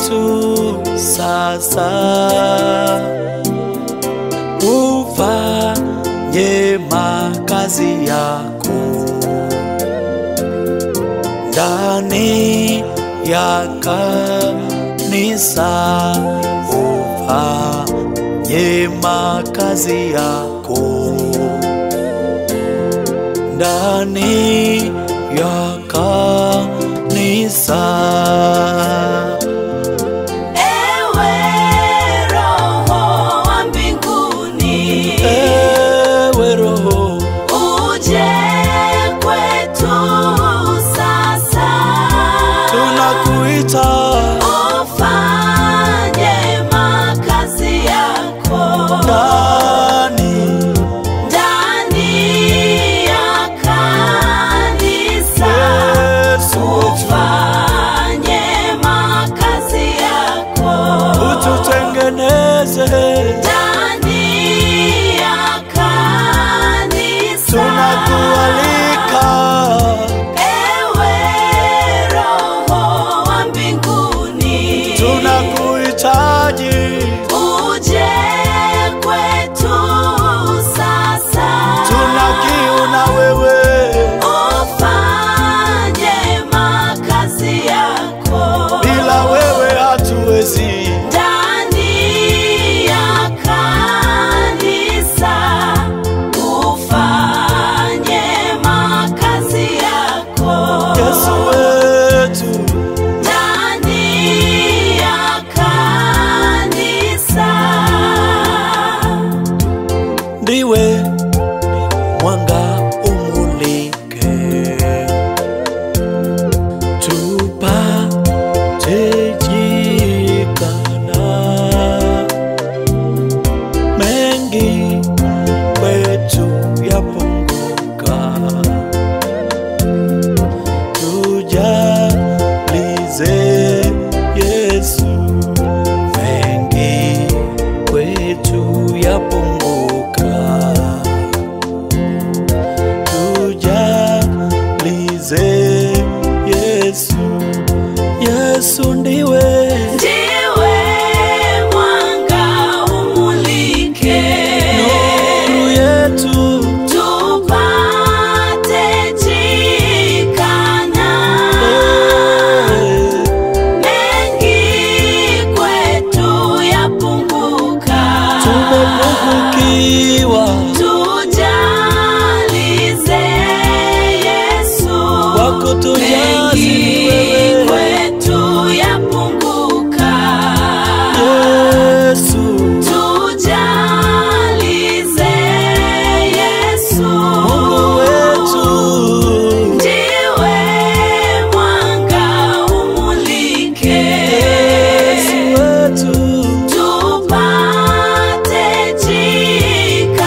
wetu sasa, ufanye makazi yako ndani ya kanisa, ufanye makazi yako ndani ya kanisa. Ewe Roho wa mbinguni, Ewe Roho, uje kwetu sasa, tunakuita ufanye makazi yako ndani ndani ya kanisa, Yesu, ufanye makazi yako ututengeneze, ndani ya kanisa. tunakualika Ewe Roho wa mbinguni, tunakuhitaji, uje kwetu sasa, tuna kiu na wewe, ufanye makazi yako bila wewe hatuwezi. ndani ya kanisa, ufanye makazi yako Yesu wetu, ndani ya kanisa. ndiwe mwanga umulike, tupate jikana mengi kwetu yapunguka, tujalize Yesu, mengi kwetu yapunguka, tujalize Yesu, Yesu ndiwe Ndiwe mwanga umulike, nuru yetu, tupate jikana mengi kwetu yapunguka, tumepungukiwa tujalize Yesu, wako tujazi mengi wewe kwetu yapunguka, Yesu, tujalize Yesu, Mungu wetu, ndiwe mwanga umulike, Yesu wetu, tupate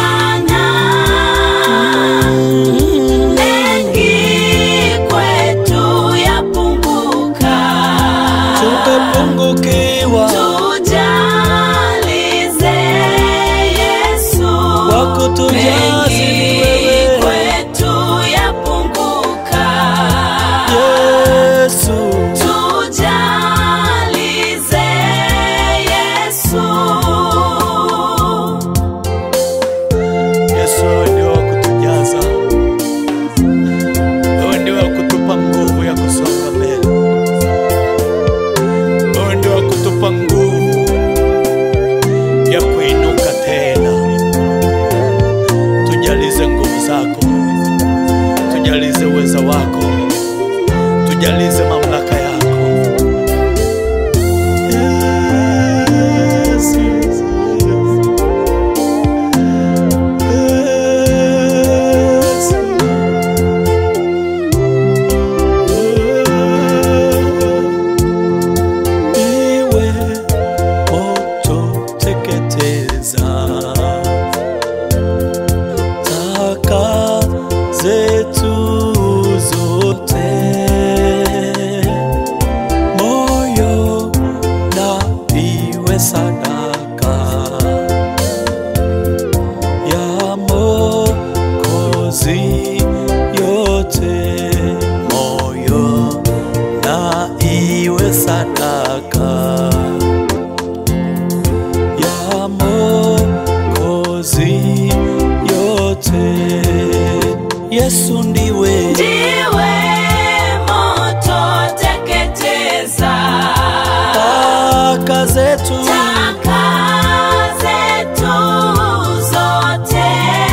jikana mengi kwetu Yesu ndiwe ndiwe moto teketeza taka zetu taka zetu zote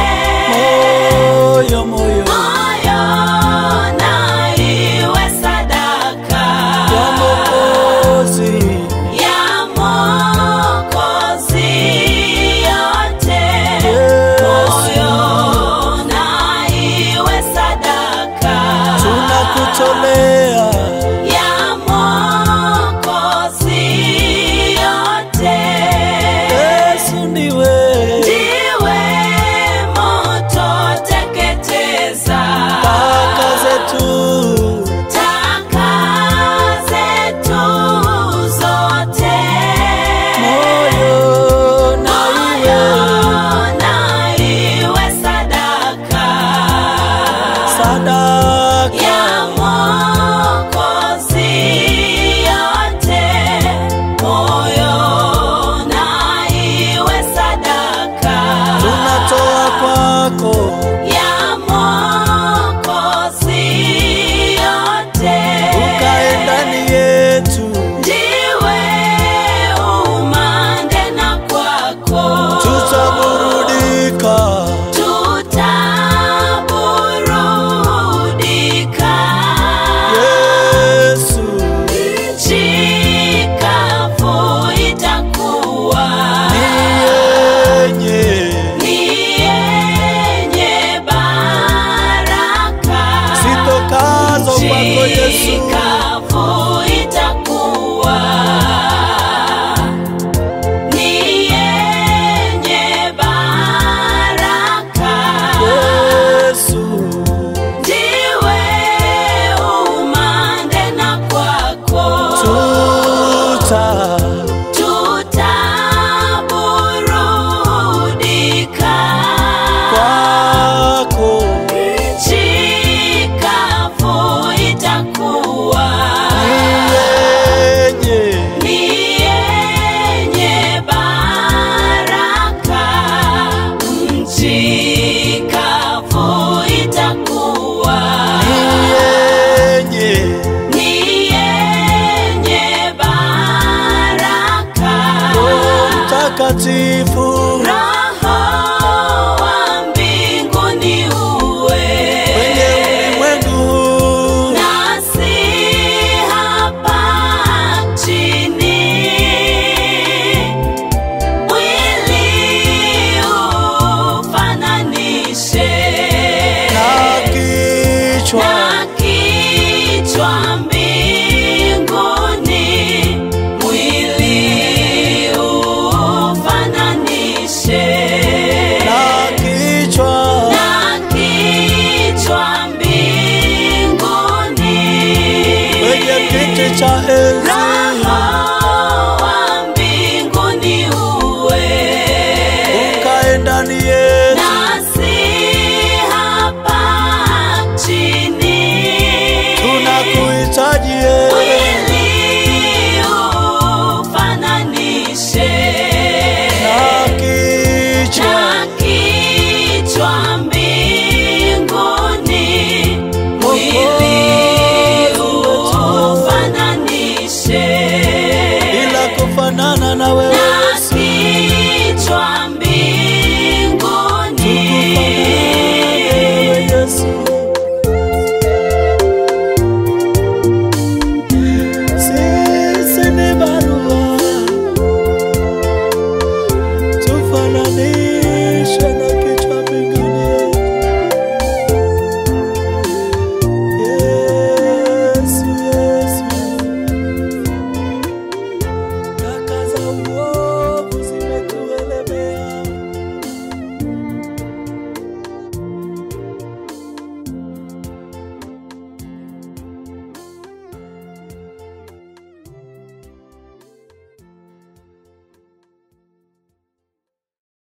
moyo moyo moyo na iwe sadaka ya Mwokozi ya Mwokozi yote moyo na iwe sadaka tunakutolea ya Mwokozi yote Yesu ndiwe ndiwe moto teketeza taka zetu taka zetu zote moyo na moyo iwe na iwe sadaka sadaka ya Mwokozi yote moyo na iwe sadaka tunatoa kwako ya Mwokozi yote ukae ndani yetu ndiwe umande na kwako tutaburudika tutaburudika Yesu nchi kavu itakuwa ni yenye ni yenye baraka zitokazo kwako Yesu Chikavu itakuwa ni yenye baraka, Yesu ndiwe umande na kwako tuta tutaburudika kwako nchi kavu itakuwa ni yenye ni yenye baraka, nchi kavu itakuwa ni yenye ni yenye baraka, Roho Mtakatifu